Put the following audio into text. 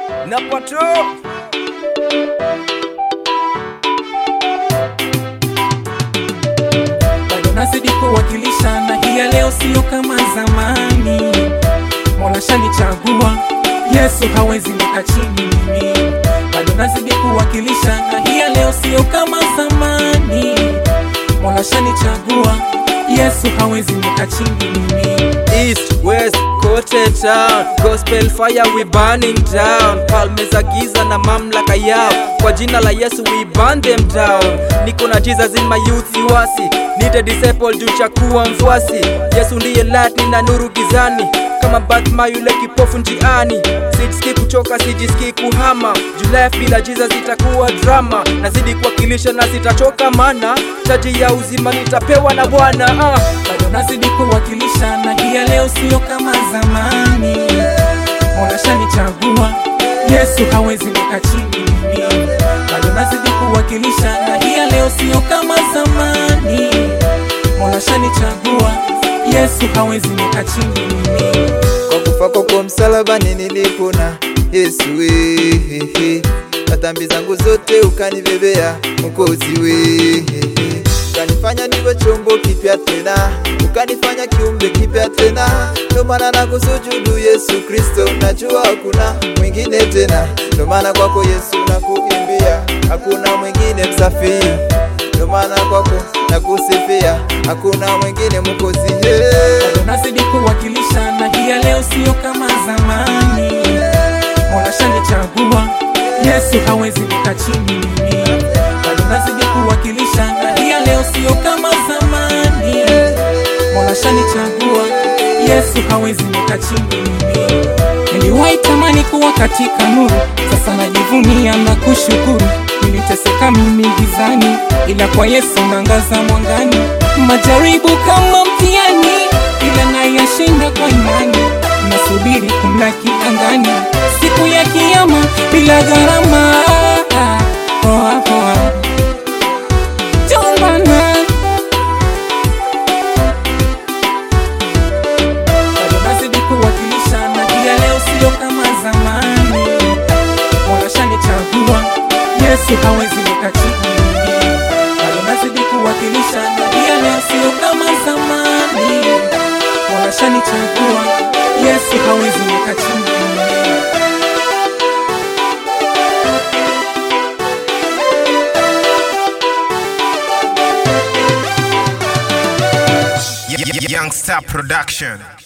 na pato bado nazidi kuwakilisha na hii ya leo sio kama zamani mola shanichagua yesu hawezi nika chini mimi bado nazidi kuwakilisha na hii ya leo sio kama zamani mola shanichagua yesu hawezi nika chini mimi east west kote town gospel fire we burning down palme za giza na mamlaka yao kwa jina la yesu we burn them down niko na jesus in my youth siwasi nite disciple juu cha kuwa mfuasi yesu ndiye light nina nuru gizani kama batma yule kipofu njiani sijisikii kuchoka sijisikii kuhama juu life bila jesus itakuwa drama nazidi kuwakilisha na sitachoka mana taji ya uzima nitapewa na bwana ah. bado nazidi kuwakilisha na hii ya leo sio kama zamani mola shanichagua yesu hawezi nika chini mimi bado nazidi kuwakilisha na hii ya leo sio kama zamani mola shanichagua yesu hawezi nika chini mimi kwa kufa kwako msalabani nilipona Yesu wehehe, na dhambi zangu zote ukanibebea Mwokozi wehehe, ukanifanya niwe chombo kipya tena, ukanifanya kiumbe kipya tena. Ndo maana nakusujudu Yesu Kristo, najua hakuna mwingine tena. Ndo maana kwako Yesu nakuimbia, hakuna mwingine msafiri. Ndo maana kwako nakusifia, hakuna mwingine Mwokozi hey. bado nazidi kuwakilisha na hii ya leo sio kama zamani mola shanichagua yesu hawezi nika chini mimi bado nazidi kuwakilisha na hii ya leo sio kama zamani mola shanichagua yesu hawezi nika chini mimi niliwahi tamani kuwa katika nuru sasa najivunia na kushukuru niliteseka mimi gizani ila kwa yesu nangaza mwangani majaribu kama mtihani ila nayashinda kwa imani nasubiri kumlaki angani siku ya kiama bila gharama poa poa Jombana. bado nazidi kuwakilisha na hii ya leo sio kama zamani mola shanichagua yesu hawezi nika chini mimi. bado nazidi kuwakilisha na hii ya leo sio kama zamani mola shanichagua yesu hawezi nika chini mimi. Y- y- Young Star Production.